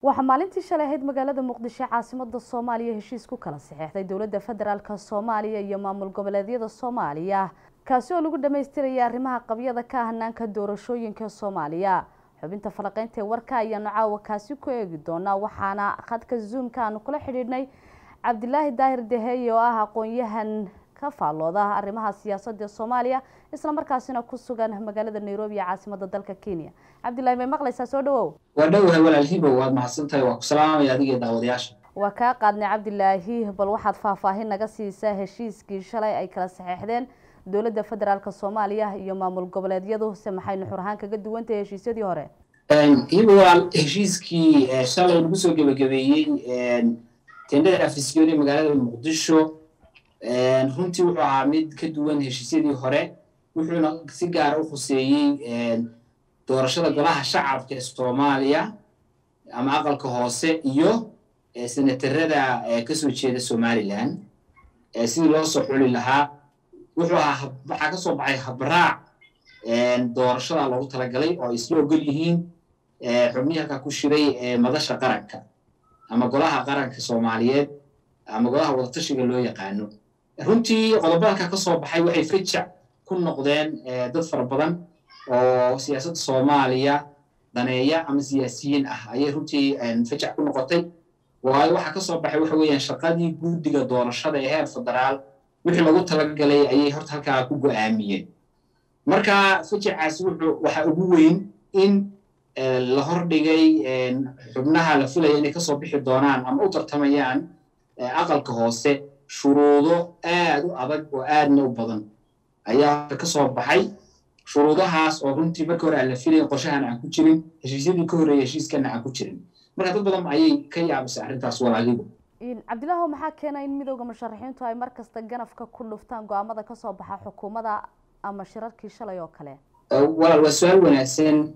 waxaa maalintii shalay ahayd magaalada muqdisho caasimada soomaaliya heshiis ku kala saxeexday dowladda federaalk soomaaliya iyo maamul goboleedyada soomaaliya kaasi oo lagu dhamaystiraya arrimaha qabyada ka hanaanka doorashooyinka soomaaliya xubinta falaqeynta ee warka ayaanu caawa kaasi ku eegi doonaa waxaana khadka zoomka aanu kula xidhiidhnay cabdilaahi daahir deheye oo ah aqoon-yahan ka faallooda arrimaha siyaasadda soomaaliya isla markaasina ku sugan magaalada nairobi ee caasimada dalka kenya cabdillahi may maqlaysaa soo dhawow waa dhowahay walaal hibow waad mahadsantahay waa ku salaamaya adiga daawadayaasha waa kaa qaadnay cabdilaahi bal waxaad faahfaahin naga siisaa heshiiskii shalay ay kala saxeexdeen dowladda federaalk soomaaliya iyo maamul goboleedyadu se maxay nuxur ahaan kaga duwantahay heshiisyadii hore hibow walaal heshiiskii shalay lagu soo gebagabeeyey tendhada afisyooni magaalada muqdisho runtii wuxuu ahaa mid ka duwan heshiisyadii hore wuxuuna si gaara u khuseeyey doorashada golaha shacabka ee soomaaliya ama aqalka hoose iyo senatarada kasoo jeeda somalilan sidii loo soo xuli lahaa wuxuu ahaa waxaa ka soo baxay habraac doorashada loogu talagalay oo ay isla ogol yihiin xubnihii halkaa ku shiray madasha qaranka ama golaha qaranka soomaaliyeed ama golaha wadatashiga loo yaqaano runtii qodobadalka ka soo baxay waxay fajac ku noqdeen dad fara badan oo siyaasadda soomaaliya daneeya ama siyaasiyiin ah ayay runtii fajac ku noqotay waayo waxaa ka soo baxay waxa weeyaan shaqadii guddiga doorashada ee heer federaal wixii lagu talagalay ayay horta halkaa ku go-aamiyeen marka fajacaas wuxuu waxaa ugu weyn in la hordhigay xubnaha la filaya inay kasoo bixi doonaan ama u tartamayaan aqalka hoose shuruudo aad u adag oo aadna u badan ayaa ka soo baxay shuruudahaas oo runtii marka hore aan la filayn qorshahan aan ku jirin heshiisyadii ka horreeya heshiiskana aan ku jirin marka dad badan ayay ka yaabisay arrintaas walaalidu cabdillaho maxaa keena in midooda musharaxiintu ay mar kasta ganafka ku dhuftaan go-aamada kasoo baxa xukuumadda ama shirarkii shalay oo kale walaal waa su-aal wanaagsan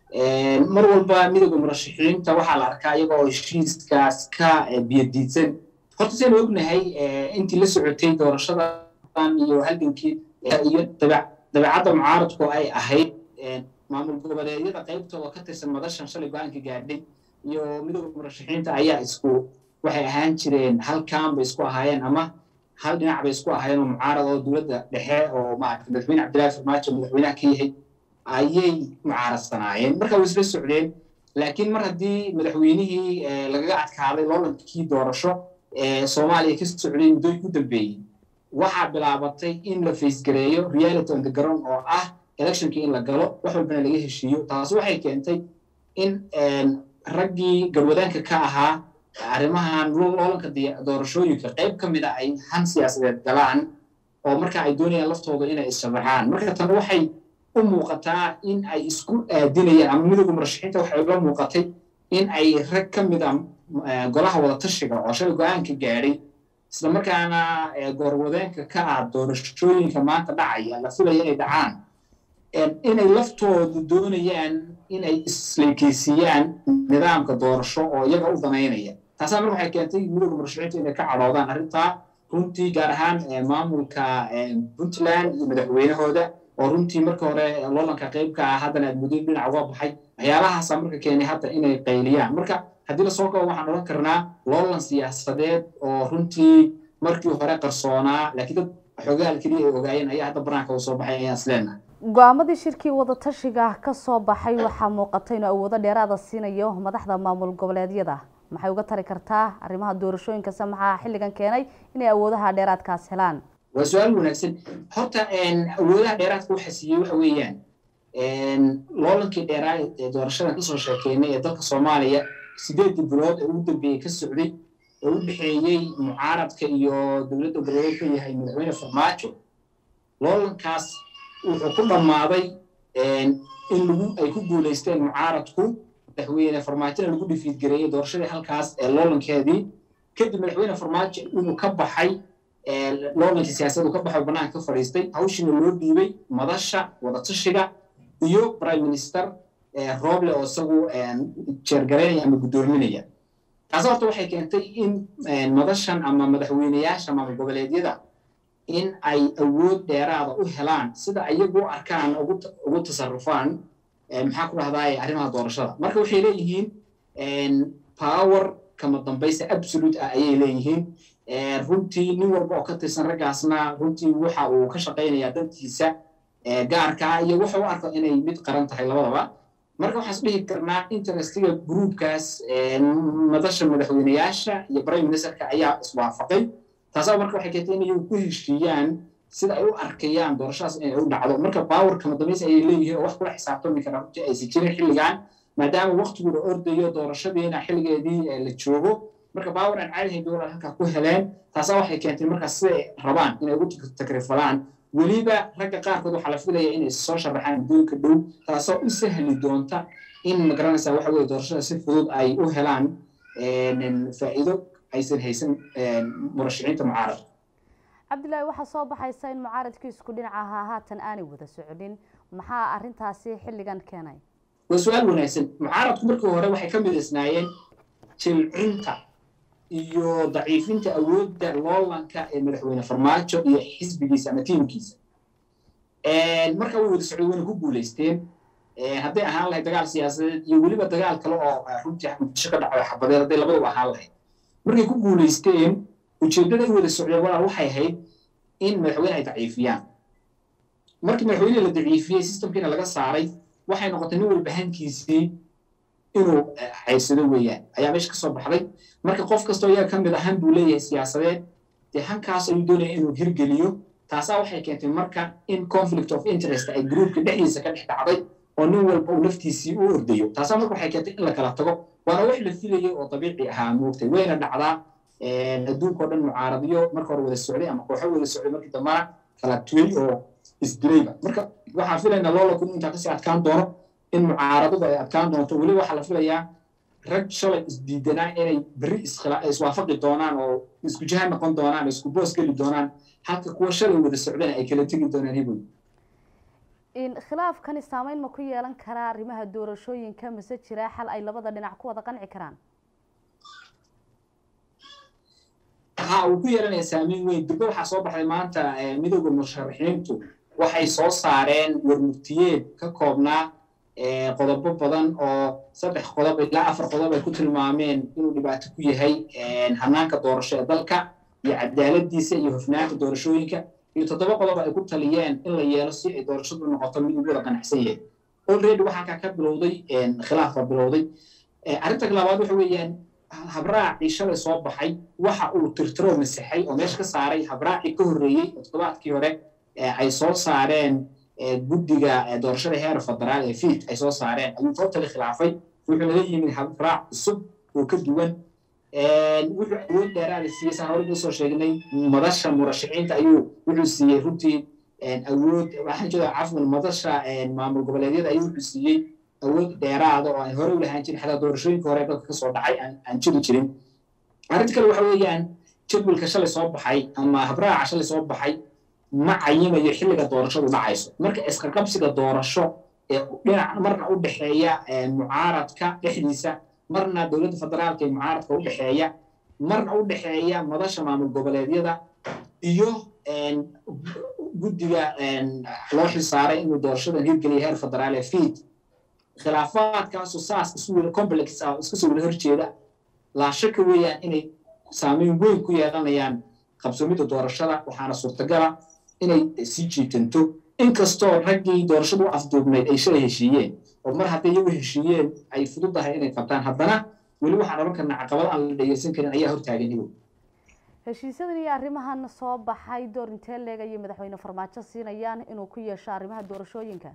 mar walba midooda murashaxiinta waxaa la arkaa iyaga oo heshiiskaas ka biyadiidsan horta saynu ognahay intii la socotay doorashadan iyo halgankii iyo dabeecadda mucaaradku ay ahayd maamul goboleedyada qaybtooda ka tirsan madashan shalay go-aanka gaadhay iyo midooda murashaxiinta ayaa isku waxay ahaan jireen halkan bay isku ahaayeen ama hal dhinac bay isku ahaayeen oo mucaarad oo dowladda dhexe oo maaragtay madaxweyne cabdillahi farmaajo madaxweynaha ka yahay ayay mucaaradsanaayeen marka way isla socdeen laakiin mar haddii madaxweynihii lagaga adkaaday loolankii doorasho ee soomaaliya ka socday muddooyinka u dambeeyey waxaa bilaabatay in la faysgareeyo reality on the ground oo ah electionkii in la galo wax walbana laga heshiiyo taas waxay keentay in raggii garwadaanka ka ahaa arrimahan loolanka doorashooyinka qayb ka mid a ay han siyaasadeed galaan oo marka ay doonayaan laftooda inay issharaxaan marka tan waxay u muuqataa in ay isku aadinayaan ama midooda murashaxiinta waxay ula muuqatay in ay rag ka mid a golaha wadatashiga oo shalay go-aanka gaadhay isla markaana goorwadeenka ka ah doorashooyinka maanta dhacaya la filaya inay dhacaan inay laftoodu doonayaan inay isleekeysiiyaan nidaamka doorasho oo iyaga u danaynaya taasaa marka waxay keentay midooda murashaxiinta inay ka cadhoodaan arrintaa runtii gaar ahaan maamulka puntland iyo madaxweynahooda oo runtii marka hore loolanka qaybka ah haddana aad muddo dhinac uga baxay waxyaalahaasaa marka keenay hadda inay qayliyaan marka haddii lasoo kabo waxaan odhan karnaa loolan siyaasadeed oo runtii markii hore qarsoonaa laakiin dad xogaal keliya ay ogaayeen ayaa hadda banaanka u soo baxay ayaan isleenahay go-aamadii shirkii wadatashiga kasoo baxay waxaa muuqata inuu awoodo dheeraada siinayo madaxda maamul goboleedyada maxay uga tari kartaa arrimaha doorashooyinkase maxaa xilligan keenay inay awoodaha dheeraadkaas helaan waa su-aal wanaagsan horta awoodaha dheeraadka waxa siiyey waxa weeyaan loolankii dheeraa ee doorashadan kasoo sheekeynay ee dalka soomaaliya sideedii bilood ee ugu dambeeyey ka socday oo u dhexeeyey mucaaradka iyo dowladda goboleed ka yahay madaxweyne farmaajo loolankaas wuxuu ku dhammaaday in lagu ay ku guulaysteen mucaaradku madaxweyne farmaajona lagu dhifiidgareeyey doorashadii halkaas ee loolankeedii kadib madaxweyne farmaajo inuu ka baxay loolankii siyaasaddu ka baxay banaanka ka fadhiistay hawshiina loo dhiibay madasha wadatashiga iyo prime minister rooble oo isagu jeergaraynaya ama guddoominaya taas horta waxay keentay in madashan ama madaxweyneyaasha maamul goboleedyada in ay awood dheeraada u helaan sida iyagu u arkaan ugu tasarufaan maxaa ku dhahdaa arrimaha doorashada marka waxay leeyihiin power kama dambaysa absolute ah ayay leeyihiin runtii nin walba oo ka tirsan raggaasna runtii waxa uu ka shaqaynayaa dantiisa gaarka ah iyo wuxuu u arko inay mid qaran tahay labadaba marka waxaan isdhihi karnaa interestiga groupkaas madasha madaxweyneyaasha iyo prime ministerka ayaa iswaafaqay taasaba marka waxay keentay inay ku heshiiyaan sida ay u arkayaan doorashadaas inay u dhacdo marka power kama dambaysa ayay leeyihiin oo wax kula xisaabtami kara runtii aysan jirin xilligan maadaama waqtigu la ordayo doorashadiina xilligeedii la joogo marka power aan caadihayn dowlad halkaa ku heleen taasaa waxay keentay markaas siday rabaan inay ugu takrifalaan weliba ragga qaarkood waxaa la filaya inay soo sharaxaan adduunka dhow taasoo u sahli doonta in magaranaysa waxa weye doorashada si fudud ay u helaan faa'iido aysan haysan murashiciinta mucaarad cabdillaahi waxaa soo baxaysa in mucaaradkii isku dhinaca ahaa haatan aanay wada soconin maxaa arrintaasi xilligan keenay waa su-aal wanaagsan mucaaradku markii hore waxay ka midaysnaayeen jilcinta iyo daciifinta awoodda loolanka ee madaxweyne farmaajo iyo xisbigiisa ama tiimkiisa marka way wada socday wayna ku guulaysteen hadday ahaan lahayd dagaal siyaasadeed iyo weliba dagaal kale oo runtii muqdisho ka dhaco xabadeed hadday labaduba ahaan lahayd markay ku guulaysteen ujeeddada ay wada socdeen walaal waxay ahayd in madaxweyne ay daciifiyaan markii madaxweyne la daciifiyey systemkiina laga saaray waxay noqotay nin walba hankiisii inuu caysado weeyaan ayaa meesha ka soo baxday marka qof kastoo iyaga ka mid a han buu leeyahay siyaasadeed dee hankaas ayuu doonaya inuu hirgeliyo taasaa waxay keentay marka in conflict of interest ay groupka dhexdiisa ka dhex dhacday oo nin walba uu naftiisii u ordayo taasaa marka waxay keentay in la kala tago waana wax la filayay oo dabiici ahaa moogtay wayna dhacdaa adduunkao dhan mucaaradyo marka hore wada socday ama kooxo wada socday markii dambana kala tuway oo isdilayba marka waxaan filaynaa loola kun intaa kasii adkaan doono in mucaaradadu ay adkaan doonto weliba waxaa la filayaa rag shalay isdiidanaa inay berri iswaafaqi doonaan oo isku jaha noqon doonaan isku boos geli doonaan halka kuwa shalay wada socdana ay kala tegi doonaan hiboy khilaafkani saameyn ma ku yeelan karaa arrimaha doorashooyinka mase jiraa xal ay labada dhinac ku wada qanci karaan ha uu ku yeelanaya saameyn weyn durbe waxaa soo baxday maanta midooda musharaxiintu waxay soo saareen warmurtiyeed ka koobnaa qodobo badan oo saddex qodob ilaa afar qodob ay ku tilmaameen inuu dhibaato ku yahay hanaanka doorasho ee dalka iyo cadaaladiisa iyo hofnaanta doorashooyinka iyo toddoba qodob ay ku taliyeen in la yeelo si ay doorashadu noqoto mid ugu wada qanacsan yahay already waxaa kaa ka bilowday khilaaf baa bilowday arrinta labaad waxa weeyaan habraacii shalay soo baxay waxa uu tirtiro masaxay oo meesha ka saaray habraacii ka horreeyey oo toddobaadkii hore ay soo saareen guddiga doorashada heer federaal ee fiid ay soo saareen ayuu totally khilaafay wuxuu naga yimid habraac cusub oo ka duwan wuxuu awood dheeraada siiyey saan hore usoo sheegnay madasha murashiciinta ayuu wuxuu siiyey runtii awood waxaan jeeda cafwan madasha maamul goboleedyada ayuu wuxuu siiyey awood dheeraada oo aan hore u lahaan jirin xataa doorashooyinka hore dalka kasoo dhacay aan jiri jirin arrinta kale waxa weeyaan jadwalka shalay soo baxay ama habraaca shalay soo baxay ma cayimayo xilliga doorashadu dhacayso marka isqaqabsiga doorasho ee dhinac marna u dhexeeya mucaaradka dhexdiisa marna dowladda federaalka ee mucaaradka u dhexeeya marna u dhexeeya madasha maamul goboleedyada iyo guddiga loo xilsaaray inuu doorashadan hirgeliya heer federaal ee fiid khilaafaadkaasu saas isu wada complex ah iska soo wada horjeeda laashaka weeyaan inay saameyn weyn ku yeelanayaan qabsoomidda doorashada waxaana suurtagala inay sii jiitanto inkastoo raggii doorashadu u afduubnayd ay shalay heshiiyeen oo mar hadday iyagu heshiiyeen ay fududahay inay qabtaan haddana weli waxaan odhan karnaa caqabad aan la dhegeysan karin ayaa hortaagan iyagu heshiisyadan iyo arrimahan soo baxay door intee leeg ayay madaxweyne farmaajo siinayaan inuu ku yeesho arrimaha doorashooyinka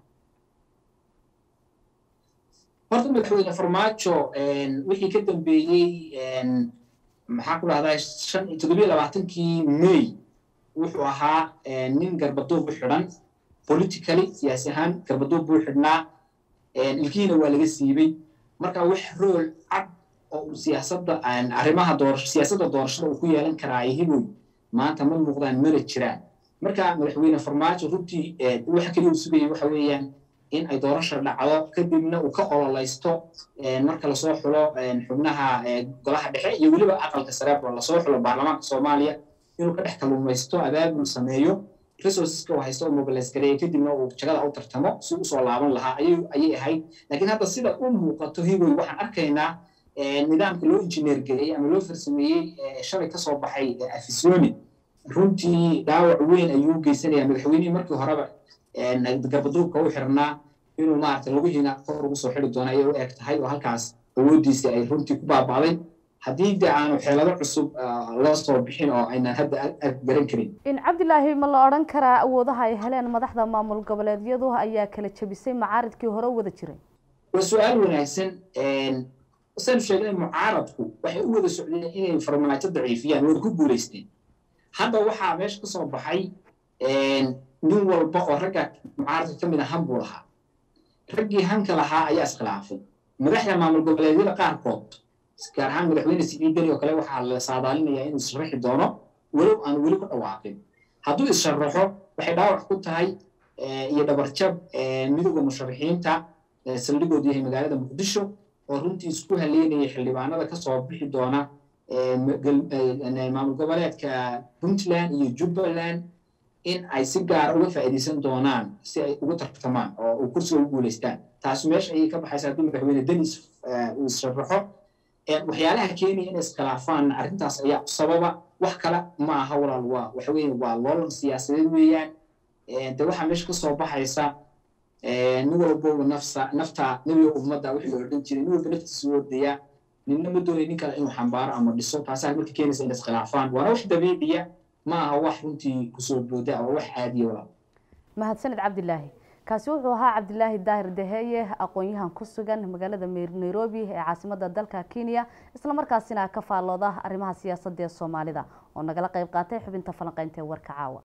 horta madaxweyne farmaajo wixii ka dambeeyey maxaa ku dhahdaa shan toddobiyo labaatankii may wuxuu ahaa nin garbaduub u xidhan politically siyaasi ahaan garbaduub buu xidhnaa ilkihiina waa laga siibey marka wax rool cad oo siyaasadda arrimaha doorasho siyaasadda doorashada uu ku yeelan karaa hiboy maanta ma muuqdaan mana jiraan marka madaxweyne farmaajo runtii waxa keliya uu sugayay waxa weeyaan in ay doorasha dhacdo kadibna uu ka ololaysto marka lasoo xulo xubnaha golaha dhexe iyo weliba aqalka sareebo lasoo xulo baarlamaanka soomaaliya inuu ka dhex kalluumaysto abaabul sameeyo resourceska uu haysto oo mobilize gareeya kadibna uu jagada u tartamo si usoo laaban lahaa ayay ahayd laakiin hadda sida u muuqato hiboy waxaan arkaynaa nidaamka loo injineer geliyey ama loo farsameeyey shalay kasoo baxay afisoni runtii dhaawac weyn ayuu geysanaya madaxweynihii markii horeba garbaduubka u xirnaa inuu maarata laguhiina kor ugu soo xiri doono ayay u eg tahay oo halkaas awooddiisi ay runtii ku baaba'day haddii de aanu xeelado cusub loo soo bixin oo aynan hadda garan karin in cabdilaahi ma la odhan karaa awoodaha ay heleen madaxda maamul goboleedyadu ayaa kala jebisay macaaridkii hore u wada jiray waa su-aal wanaagsan saynu sheegnay mucaaradku waxay u wada socdeen inay farmaajo daciifiyaan wada ku guulaysteen hadda waxaa meesha kasoo baxay nin walba oo ragga mucaaradka ka mid a han buu lahaa raggii hanka lahaa ayaa iskhilaafay madaxda maamul goboleedyada qaarkood gaar ahaan madaxweyne siciidani oo kale waxaa la saadaalinayaa inuu issharaxi doono walow aan weli ku dhawaaqin hadduu issharaxo waxay dhaawac ku tahay iyo dhabarjab midowda musharaxiinta saldhigoodu yahay magaalada muqdisho oo runtii isku haleynaya xildhibaanada kasoo bixi doona maamul goboleedka puntland iyo jubbaland in ay si gaara uga faa'iidaysan doonaan si ay ugu tartamaan oo kursiga ugu guulaystaan taasi meesha ayay ka baxaysa haddii madaxweyne denis uu issharaxo waxyaalaha keenaya inay iskhilaafaan arrintaas ayaa sababa wax kale ma aha walaal waa waxa weeye waa loolan siyaasadeed weeyaan de waxaa meesha kasoo baxaysa nin walboba nafsa nafta nebiga ummadda wixii la odhan jiray nin walba naftiisa u ordaya ninna ma doonay nin kale inuu xambaaro ama dhiso taasaa marka keenaysa inay iskhilaafaan waana wax dabiiciya ma aha wax runtii kusoo booda waa wax caadiya walaal mahadsanid cabdilaahi kaasi wuxuu ahaa cabdilaahi daahir daheeye aqoon-yahan ku sugan magaalada nairobi ee caasimada dalka kenya islamarkaasina ka faallooda arrimaha siyaasadda ee soomaalida oo nagala qayb qaatay xubinta falanqeynta ee warka caawa